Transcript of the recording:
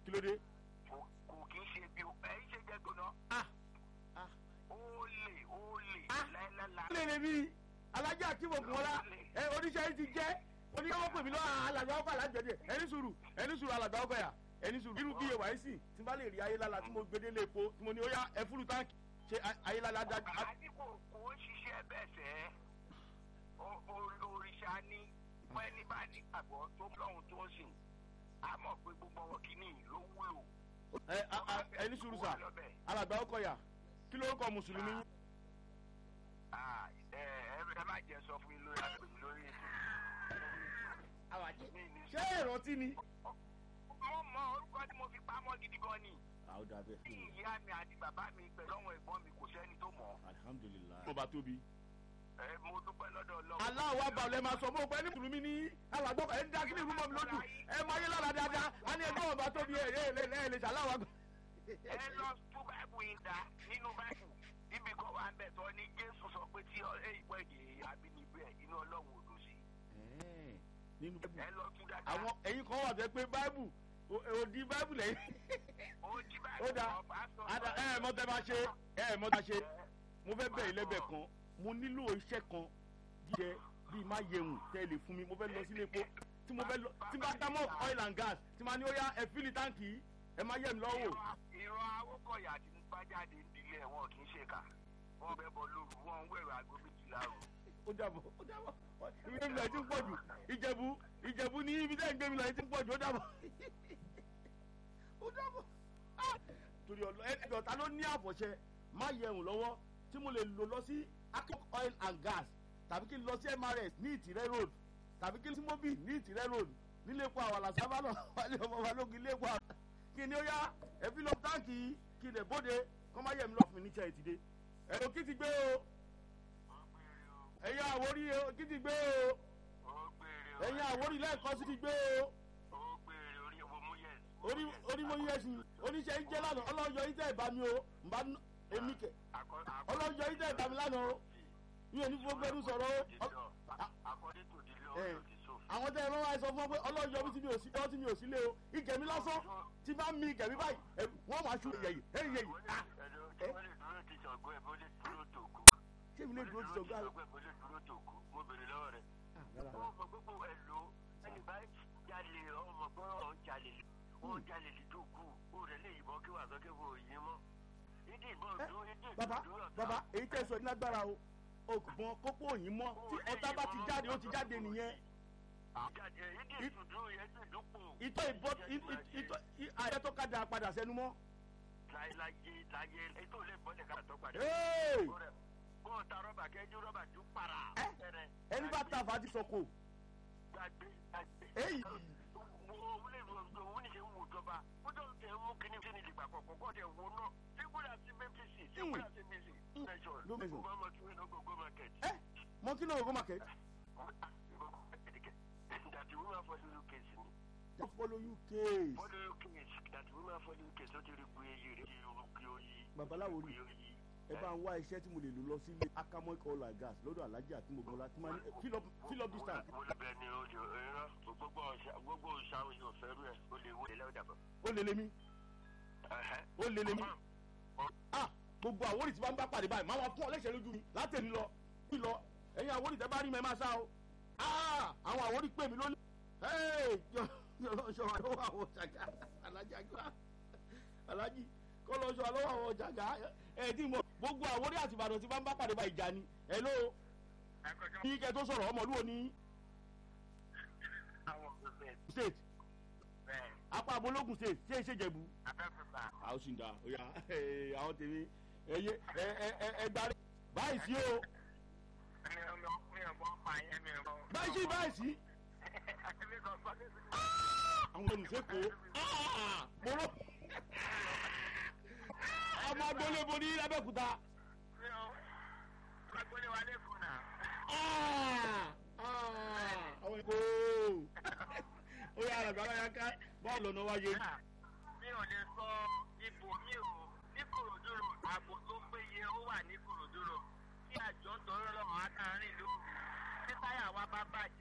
kí ló dé. kò kò kì í ṣe bí ẹ ń ṣe jẹ gbóná. ah ah ó lè ó lè Ah. láìláìlá. lè lè bí alájà akínbọ̀kùnmọ́lá ẹ oníṣẹ́ yìí ti jẹ́ oníyàwó pè mí lọ́wọ́ alàgbà ọkọ̀ alájọdẹ ẹni sùúrù ẹni sùúrù alàgbà ọkọ̀ yà ẹni sùúrù irú bí ewa yìí sì tí n bá lè rí ayélujára tí mo gbé délé epo tí mo ní ó yá ẹ fúlù táǹkì ṣe ayélujára dá àní kò kò ń ṣiṣẹ́ bẹ́ẹ̀ sẹ́ O- o- òrìṣà ni fún ẹni bá nígbàgbọ́ tó lọ́hùn tó ń sìn á mọ̀ pé gbogbo ọwọ́ kìíní ló wúlò. ẹ a- a- ẹni sùúrù sà alàgbà ọkọ̀ yà kí lórúkọ mùsùlùmí yín? Ah, ẹ ẹ ẹ má jẹ sọ fún mi lórí àgbègbè lórí ètò. ṣé ìrántí ni. mo mọ orúkọ tí mo fi pamọ́ gidi gan ni. àwọn dàbẹ bí ìyá mi àti bàbá mi pẹ̀lú àwọn ẹ̀gbọ́n mi kò sẹ́ni tó mọ̀. alihamudulilayi. ọba tóbi. ẹ mo dúpẹ́ lọ́dọ̀ ọlọ́run. aláwọ̀ abalẹ̀ máa sọ fún ọgbẹ́ ní mùsùlùmí ní alàgbọ́ ẹ̀ ń dá kí ní ìlú mọ́ mi lójú ẹ máa yé lára dáadáa á ní ẹgbẹ́ ọba tóbi ẹ̀ ẹ̀ ẹ̀ ẹ̀ lè ṣàláwọ̀ àgbà. ẹ lọ tún báìbù yìí dá nínú báìbù níbi kan wà ń bẹ̀ tọ́ ni jésù sọ pé tí ẹ ìpọ́ èdè abínibí ẹ̀ inú ọlọ́run ò dùn sí. nínú báìbù ẹ lọ tún dáadáa. àwọn ẹ̀yin kan wà bẹ́ẹ̀ pé báìbù ò- òdi báìbù lẹ́yìn. ó jí ó báìbù dáa kan pásítọ̀ ada sọ- ẹ ẹ mọ tẹ bá ṣe ẹ ẹ mọ tẹ bá ṣe mo fẹ́ bẹ̀ ilẹ́bẹ̀ kan mo nílò iṣẹ́ kan jíjẹ bíi má yẹun tẹ́ ẹ lè fún mi mo fẹ́ lọ sílé epo tí mo fẹ́ lọ tí bá dá mọ́ oil and gas tí ma ní ó yá ẹ fílì táǹkì yìí, ẹ má yẹ mi lọ́wọ́. ìran ìran awókọ̀yà tí ń bá jáde ń dilé ẹ̀ wọn kì í ṣe kà wọ́n bẹ́ bọ lóru wọ́n ń wẹ̀rọ aago méjìlá o. ó dàbọ̀ ó dàbọ̀ ibi tẹ́ ń gbé mi lọ yìí ti ń pọ̀ jù ìjẹ̀bú ìjẹ̀bú ní ibi tẹ́ ń gbé mi lọ yìí ti ń pọ̀ jù ó dàbọ̀ ó dàbọ̀ Ah! torí ọlọ ẹ ẹjọ ta ló ní àfọ̀ṣẹ má yẹun lọ́wọ́ tí mo lè lò lọ sí akok oil and gas tàbí kí n lọ sí mrs ní ìtìrẹ́ road tàbí kí n sí mobil ní ìtìrẹ́ road nílé epo àwàlà sábà náà wálé ọmọ balógun ilé epo àwàlà kí ni ó yá ẹ fi lọ táǹkì yìí kí n lè bóde kọ́ má yẹ mi lọ́fun níṣẹ́ ìtìdé ẹ̀rọ kí ti gbé o ẹ̀yin àwórí o kí ti gbé o ó gbére o ẹ̀yin àwórí lẹ́ẹ̀kan sí ti gbé o ó gbére orí owó mú yẹn. orí orí mo yẹ sí oníṣẹ́ ń jẹ́ lánàá ọlọ́yọ̀ yìí tẹ̀ bá mi o nbà èmi kẹ̀ ọlọ́yọ̀ yìí tẹ̀ bá mi lánàá o mi ò ní fún gbẹ́rú sọ̀rọ̀ o ọ- according to the law Eh. of the soul. àwọn tẹ́ ẹ lọ́wọ́ àìsàn fún ọ pé ọlọ́yọ̀ mi ti mi ò sí ọ́ tí mi ò sí lé o ìgẹ̀mí lásán tí bá mi ìgẹ̀mí báyìí ẹ, wọ́n máa ṣu yẹ̀yì ẹ̀yìn yẹ̀yì ah ẹ̀dọ́ wọ́n lè dúró ti sọ̀gbọ́n ẹ̀ bó lè dúró tòkú. ṣé mi lè dúró ti sọ̀gbọ́n àrùn. bó lè dúró tòkú mo bèrè lọ́wọ́ rẹ̀. ó mọ gbogbo ẹ̀ lò ẹni bá jalè ọmọ gbọ́ ọ̀ jalè ó jalè lè dòkú ó rẹ̀ lè yìnbọn kí wàá sọ kí wọ́n ò yín mọ́. ìdí ìbọn Ẹ, dúró ìdí bàbá ìdúró ọ̀tá. bàbá èyí tẹ́ sọ ní lágbára o ògùnbọn kókó òyìn mọ́ tí ọ̀tá bá ti jáde ó ti jáde nìyẹn jáde ìdí ìtùdú yẹn sì dúpọ̀. ìtọ́ ìbọn ìtọ́ àyẹ tó kájà padà sẹ́nu mọ́. láyé láyé ètò ilé ìbọnlẹ̀ ká tó padà. Hey! bó o ta rọ́bà kẹ́jú rọ́bà ju para. Ẹ, ẹni bá ta àfà ti sọ̀kò. gbàgbé gbàgbé. Èyí. wo wúlé ìròyìn òun ní ṣe ń wo ìjọba ó tó ń tẹ mú kíní sí ní ìdìgbà kọ̀ọ̀kan kọ́ ọ̀dẹ̀ wo náà sígbódà sí mẹ́fíìsì sígbódà sí mísì nation Ló mẹ́sàn. gbogbo ọmọ tí wọ́n ń gbogbo market. ẹ mọ kí ló ń go market. dàtí woman follow you case ni just follow uk. follow you case dàtí woman follow you case ó ti rí gbé eyín rẹ̀ ti rúgbé oyin. babaláwo rí gbé oyin. ẹ bá ń wá iṣẹ́ tí mo lè lò lọ sílé akamọ́ oil and gas lọ́dọ̀ alájà àti mọ̀gbọ́lá tí máa ní fill up fill up this tank. mo lè bẹ ni o lè rán gbogbo ọ̀sà gbogbo ọ̀sà òyìn ọ̀fẹ́ rú ẹ̀ o lè wọlé lẹ́wọ̀n dàbọ̀. ó lè lé mi ó lè lé mi. ah gbogbo àwòrì tí bá ń bá pàdé báyìí máa wá fún ọ lẹ́sẹ̀ lójú mi látẹ̀mí lọ bí lọ ẹ̀yin àwòrì tẹ́ bá rí mi ẹ máa sá o. ah àwọn àwòrì pè mí lónìí. ee jọ jọ àlọ́wọ́ àwọn jàgá alájà gbà alájì kọ́ lọ sọ àlọ́wọ́ àwọn jàgá ẹ̀ tí mo gbogbo àwòrì àti ìbàdàn tí bá ń bá pàdé báyìí jà ni ẹ̀ ló ní kẹ́ tó sọ̀rọ̀ ọmọlúwo ní àwọn ọ̀gbẹ́ state bẹ́ẹ̀ apá abológun state ṣé é ṣe jẹ̀bú. afẹ́fẹ́fà àwọn sì ń da oya àwọn tèmi ẹyẹ ẹ ẹ ẹ ẹ gbárí báyìí sí o mi ò mọ mi ò mọ pa yẹn mi ò mọ. báyìí sí báyìí sí mi kò sọ ní sí. àwọn olùsèkò mọ́rọ́ ọmọ agbólébo ní abẹ́òkúta mi ò agbóni wa lẹ́kùn náà. àwọn ìkó oya àràgbà wáyà ká bọ́ọ̀lù ọ̀nà wáyé mi ò lè sọ ipò mi ò ní kòròdúró ààbò tó péye ó wà ní kòròdúró tí àjọ ń tọrọ lọ́wọ́ á kàn rìn lóru tí táyà wa bá bàjẹ́.